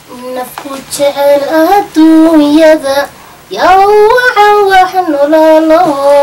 nafku jecel adduunyada yaa wacan wax nololo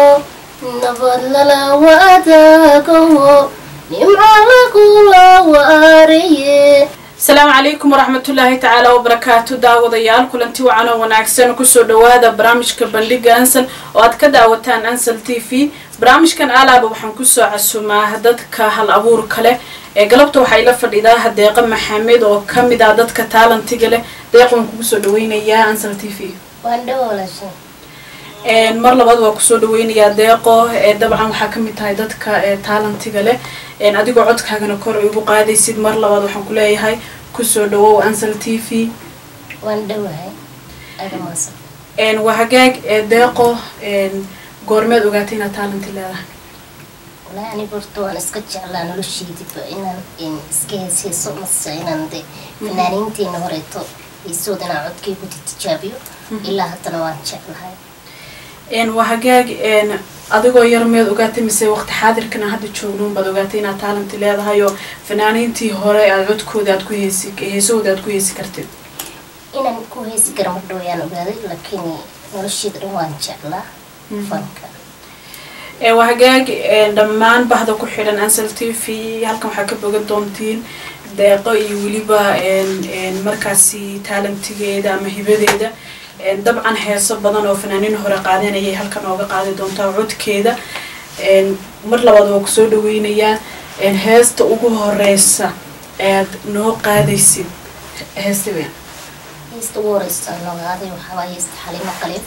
nabad lala wadaagaho nimco lagula waariye asalaamu calaykum waraxmatullaahi tacaala wabarakaatu daawadayaal kulanti wacan oo wanaagsan kusoo dhawaada barnaamijka bandhiga ansal oo aad ka daawataan ansal t v barnaamijkan alaaba waxaan kusoo casumaa dadka hal abuur kale ee galabta waxaa ila fadhidaa deeqa maxamed oo kamid ah dadka taalantiga leh deeq waan kugu soo dhaweynayaa ansal t v waan dhawoolasha mar labaad waa kusoo dhaweynayaa deeqo ee dabcan waxaa kamid tahay dadka taalantiga leh adigoo codkaagana kor igu qaadaysid mar labaad waxaan ku leeyahay kusoo dhawow ansal t v waan dhawahay adamaasa waa hagaag deeqo goormeed ogaatay inaad taalanti leedahay walaahi aniga horta waan iska jeclaa nolosheydiba inaan iska heesheeso mase inaan de fanaaniinteena horeeto heesooda inaan codkaygu tijaabiyo ilaa haddana waan jeclahay waa hagaag adigoo yar miyaad ogaatay mise waqti xaadirkan aan hadda joognoun baad ogaatay inaad taalanti leedahay oo fanaaniintii hore aad codkooda aad ku heesi heesahooda aad ku heesi kartid inaan ku heesi kara mar dhawayaan ogaaday laakiin nolosheeda dhan waan jeclaa fanka waa hagaag dhammaan bahda ku xidhan ansal t v halkan waxaa ka bogan doontiin deeqo iyo weliba markaasi taalantigeeda ama hibadeeda dabcan heeso badan oo fanaaniin hore qaadeen ayay halkan ooga qaadi doontaa codkeeda mar labaad waa kusoo dhaweynayaa heesta ugu horeysa aad noo qaadaysid heesta weyn heesta ugu horeysa aan ogaaday waxaawaa heesta xalimo qaliif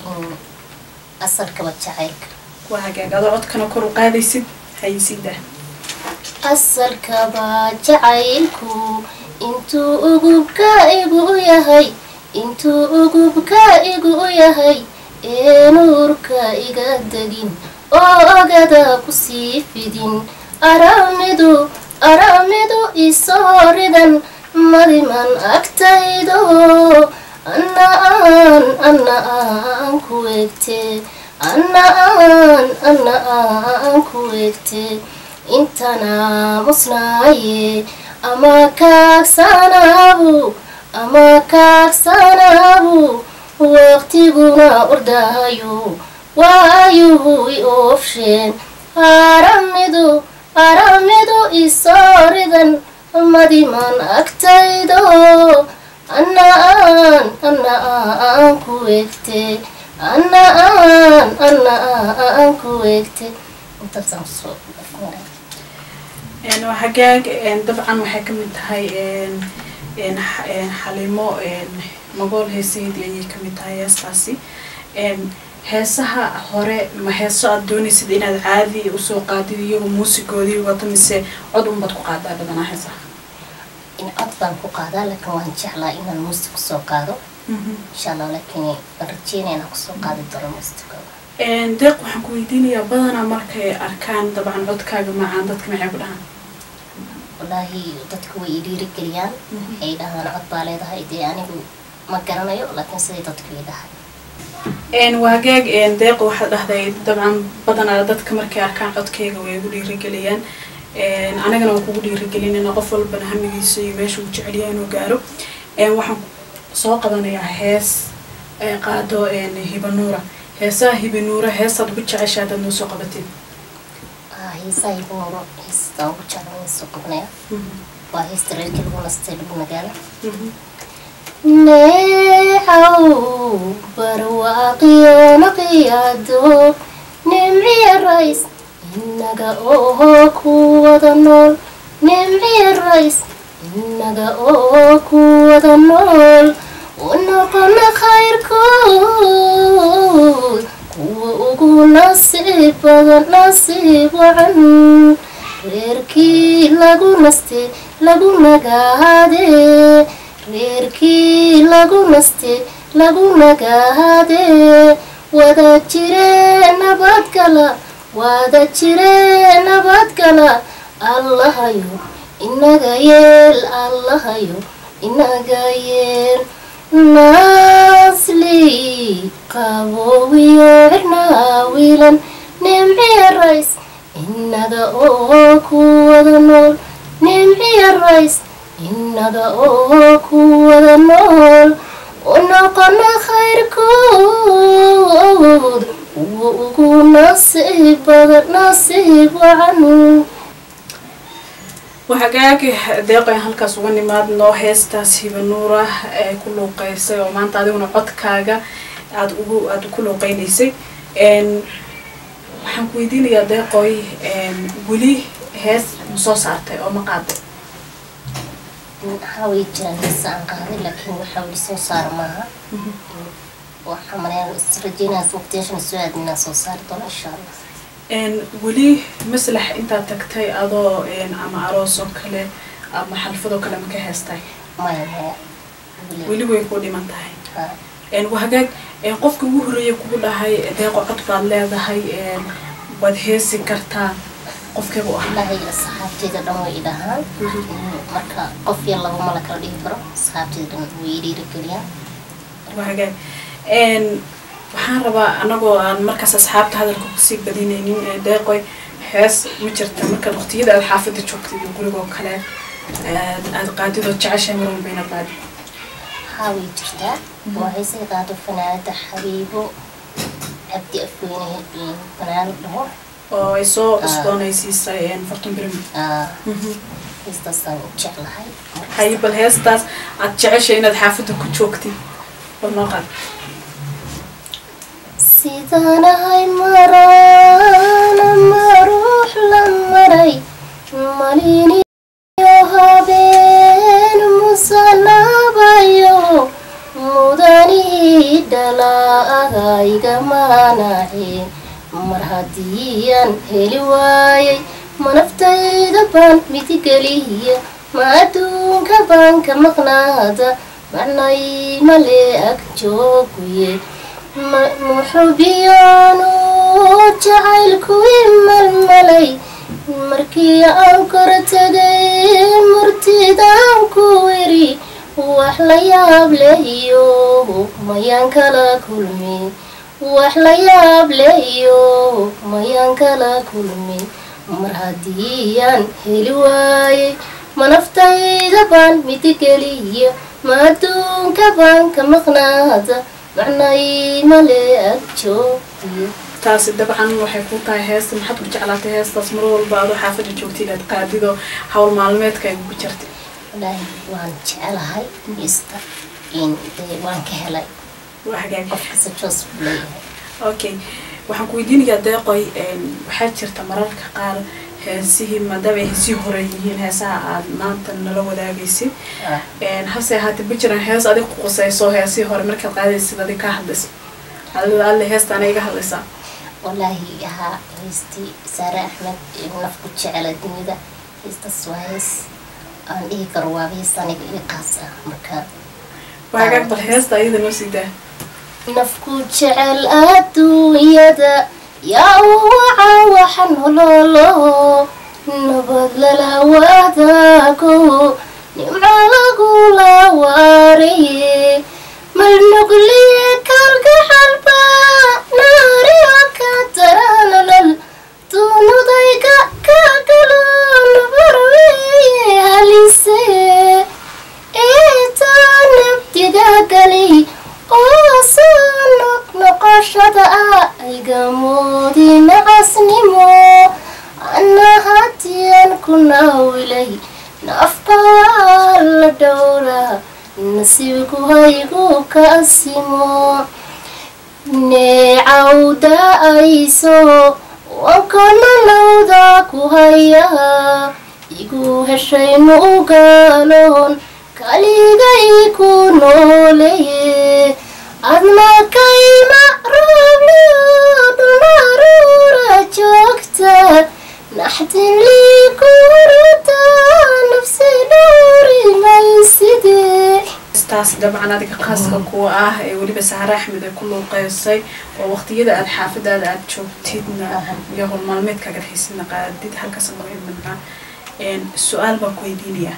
asalkaba jacaylka waa hagaag adoo codkana kor u qaadaysid haysiida asalkaba jacaylku intuu ugubka igu yahay intuu ugubka igu yahay ee nuurka iga degin oo ogada kusii fidin aramidu aramidu isoo ridan madiman agtaydo anna aan anna aan ku egte anna aan anna aan ku egte intana musnaaye ama kaagsanaabu ama kaagsanaabu waqtiguna ordaayo waayuhu i oofsheen aramidu aramidu isoo ridan madiman agtaydo anna aan anna aan ku egte anna aan anna aan ku egte intaasaan soo waa hagaag dabcan waxay kamid tahay xalimo magool heesaheedii ayay kamid tahay heestaasi heesaha hore ma heeso aad doonaysid inaad caadi usoo qaadid iyagoo muusigoodii wato mise cod unbaad ku qaadaa badanaa heesaha in cod baan ku qaadaa laakiin waan jeclaa inaan muusig kusoo qaado insha allah laakiin waan rajeynaya inaan kusoo qaadi doono muusigooda deeq waxaan ku weydiinayaa badanaa markay arkaan dabcan codkaaga macaan dadka maxay ku dhahaan wallaahi dadka way i dhiirigeliyaan waxay dhahaan cod baa leedahay dee anigu ma garanayo laakiin siday dadku i dhahay waa hagaag deeq waxaad dhahday dabcan badanaa dadka markay arkaan codkayga way igu dhiirigeliyaan anagana waan kugu dhiirigelinayna qof walbana hamigiisa iyo meesha uu jecelyahay inuu gaaro waxaan soo qabanayaa hees qaado hibanuura heesaha hibanuura heestaad ugu jecesha haddaad noo soo qabatid heesaha hibanuuro heestaan ugu jeclan soo qabanaya waa heesta reerkii lagu nastay lagu magaala neecaw barwaaqiyo naqiyaado nimciya rays inaga oo ku wada nool nimciya rays inaga oo ku wada nool unoqona khayrkood kuwa ugu nasiib badan nasiib wacan reerkii lagu naste lagu nagaade reerkii lagu naste lagu nagaade wada jire nabadgala wada jire nabadgala allahayo inaga yeel allahayo inaga yeel naasli qaboowiyo cirnaa wiilan nimciya rays inaga oo ku wada nool nimciya rays inaga oo ku wada nool badan nasiib wacanu waxagaagi deeqoyn halkaas uga nimaadno heestaas hibanuura ee ku luuqeysay oo maanta adiguna codkaaga aada ugu aada ku luuqeynaysay waxaan ku weydiinayaa deeqoy weli hees ma soo saartay oo ma qaaday waxaa way jiraan heesa aan qaaday laakiin waxaa weli soo saara maaha waxaa maleeya israjeynaas waqtiyaashan soo aadinaa soo saari doono insha allah weli maslax intaad tagtay adoo ama aroos oo kale ama xalfadoo kale ma ka heestay maya maya weli way ku dhiman tahay Ha. waa hagaag qofka ugu horreeya kugu dhahay deeqo cod baad leedahay waad heesi kartaa qofkeebu ah wallaahi asxaabteyda dhan way idhahaan marka qof yar laba ma la kala dhihi karo asxaabteyda dhan way dhiirigeliyaan waa hagaag waxaan rabaa anagoo aan markaas asxaabta hadalka kusii badinaynin ee deeqoy hees ma jirta markaad waqtiyada aad xaafada joogtay iyo gurigoo kale aad qaadidoo jeceshahay mar walba inaad qaadid haa way jirtaa waa heesay qaado fanaanada xabiibo cabdi afweyne fanaanad dhaho oo ay soo cusboonaysiisay farton birmi Ah, heestaasaan u jeclahay hay bal heestaas aad jeceshay inaad xaafada ku joogtid bal noo qaad sidaanahay maraana ma ruux la maray maliniyo habeen musanaabayo mudanii dhalaaagayga maanace mar haddiiyaan heli waayay manaftayda baan midigeliya ma adduunka baan ka maqnaada macnay male ag jooguye muxubiyaanu jacaylku imalmalay markii aan kora tegay murtidaan ku weri wax la yaab lehiyo mayaan kala kulmin wax la yaab lehiyo mayaan kala kulmin mar haddiiyaan heli waayay manaftayda baan midigeliya ma adduunka baan ka maqnaada macnay male ag joogiyo taasi dabcan waxay ku tahay heesta maxaad ku jeclaatay heestaas mar walba adoo xaafada joogtay inaad qaadido hawl maalmeedka ay ugu jirtay wallaahi waan jecelahay ista in dee waan ka helay waa hagaag qof kasta joos buu leeyahay okay waxaan ku weydiinayaa deeqoy waxaa jirta mararka qaar heesihii maadaama ay heesihii hore yihiin heesaha aad maanta nala wadaagaysid Ah, hase ahaatee ma jiraan hees adig ku qusayso heesihii hore markaad qaadaysid adig kaa hadlayso alle alle heestaana iga hadlaysaa wallaahi ahaa heystii saare axmed ee nafku jecela dunida heestaas waa hees aan dhihi karo waa hees aniga ii qaas ah marka waa hagaag bal heesta ayada noo sii daa nafku jecel adduunyada yaa u waca waxa nololo nabad lala wadaago nimco lagula waaraye malnugliye kalgaxalba naariyo ka daranalal duunudayga ka galo nabarweye halise eetaa nabdiga galay oo soo noqnoqoshada ah aygamoodi nacasnimo anna hatiyan ku naawilay nafka waa la dhowraa nasiibku haygu kaasimo neecawda ayso wankana lawda ku haya igu heshay nuugaloon kaligay ku nooleye adna kayma roobliyo dhunaruura joogta naxdin lii kuruta nafsi dhowri mayside heestaas dabcan adiga khaaska kuwa ah ee weliba saare axmed ay ku luuqeysay oo waqtiyada aad xaafadaada aad joogtidna iyo howl maalmeedkaaga dhexaysidna qaadid halkaas laga imanaa su-aal baan ku weydiinayaa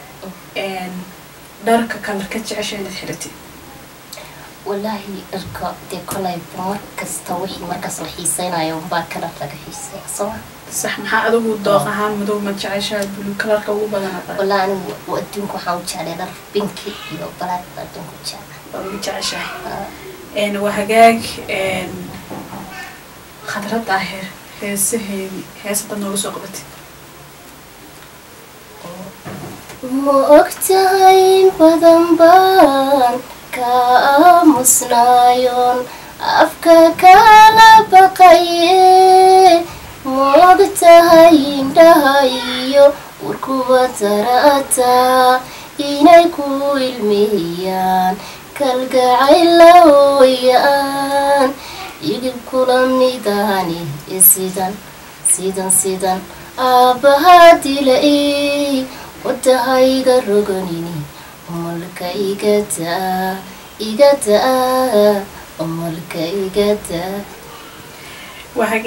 dharka kalarka jecesha inaad xiratid wallaahi dharka dee kolayba mar kasta wixii markaas la xiiseynayo unbaa kalar laga xiiseya soo sax maxaa adigu dooq ahaan madow ma jeceshaa bulu kalarka ugu badana baa wallaahi anigu wa- adduunka waxaan u jeclay dhar binki iyo balaag baa adduunka u jeclay baa ugu jeceshahay Ah, een waa hagaag een khadrad daahir heesaheedii hees haddaad nooga soo qabatid ma ogtahay in badan baan ka aamusnaayoon afka kala baqaye ma ogtahay indhaha iyo warkuba darata inay ku ilmihiyaan kalgacayla hooyaan igib kula midahani sidan sidan sidan aabbahaa dila i wadahayga roganini umalka igadaa igadaa umalka igadaa waa